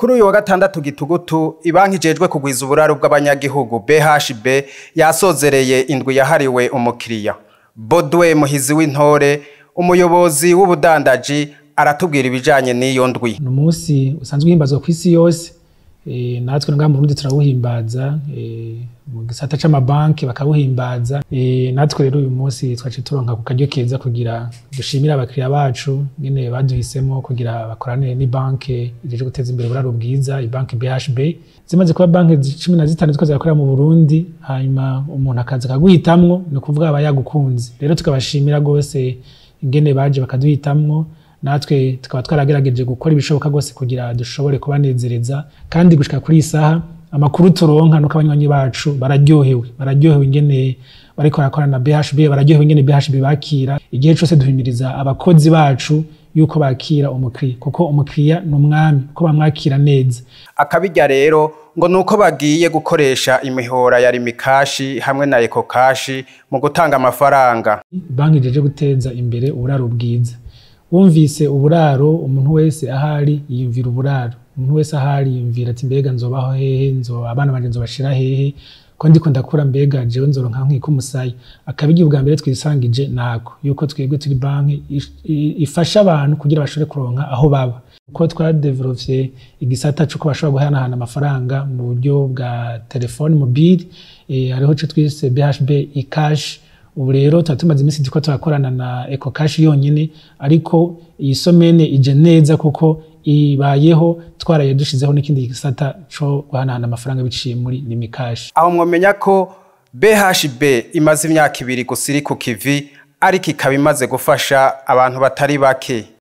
kuri uyu wa gatandatu gitugutu ibanki ijejwe kugwiza uburaro bw'abanyagihugu BHB yasozereye indwi yahariwe umukiriya Bodwe Muhizi w'intore umuyobozi w'ubudandaji aratubwira ibijanye n'iyo ndwi ni umunsi usanzwe uhimbazwa ku isi yose e, natwe ngaha mu Burundi turawuhimbaza e, mu gisata c'amabanki bakawuhimbaza e, natwe rero uyu munsi twaciye turonka ku karyo keza kugira dushimire abakiriya bacu nyene baduhisemo kugira bakoranire n'ibanki ijeje guteza imbere uburaro bwiza ibanki BHB zimaze kuba banki cumi na zitanu ziko zirakorera mu Burundi hanyuma umuntu akaza akaguhitamwo ni ukuvuga aba yagukunze rero tukabashimira rwose ingene baje bakaduhitamwo natwe tukaba twaragerageje gukora ibishoboka rwose kugira dushobore kubanezereza kandi gushika kuri iyi saha amakuru turonka nuko abanywanyi bacu bararyohewe bararyohewe ingene bariko barakorana na BHB bararyohewe ingene BHB bakira igihe cose duhimiriza abakozi bacu yuko bakira umukiriya kuko umukiriya ni umwami ko bamwakira neza akabirya rero ngo nuko bagiye gukoresha imihora ya rimikashi hamwe na ekokashi mu gutanga amafaranga banki ijeje guteza imbere uburaro bwiza wumvise uburaro umuntu wese ahari yiyumvira uburaro umuntu wese ahari yiyumvira ati mbega nzobaho hehe nzo abana banje nzobashira hehe ko ndiko ndakura mbega jewe nzoronka nkiko umusaya akabirya ubwa mbere twisangije nako yuko twebwe turi banki ifasha abantu kugira bashobore kuronka aho baba uko twadevelovye igisata c'uko bashobora guhanahana amafaranga mu buryo bwa telefone mobile e, hariho co twise BHB ikash ubu rero tuba tumaze iminsi turiko turakorana na eco cash yonyene ariko iyi somene ije neza kuko ibayeho twaraye dushizeho n'ikindi gisata co guhanahana amafaranga biciye muri nimikashi aho mwomenya ko BHB imaze imyaka ibiri gusa iri ku kivi ariko ikaba imaze gufasha abantu batari bake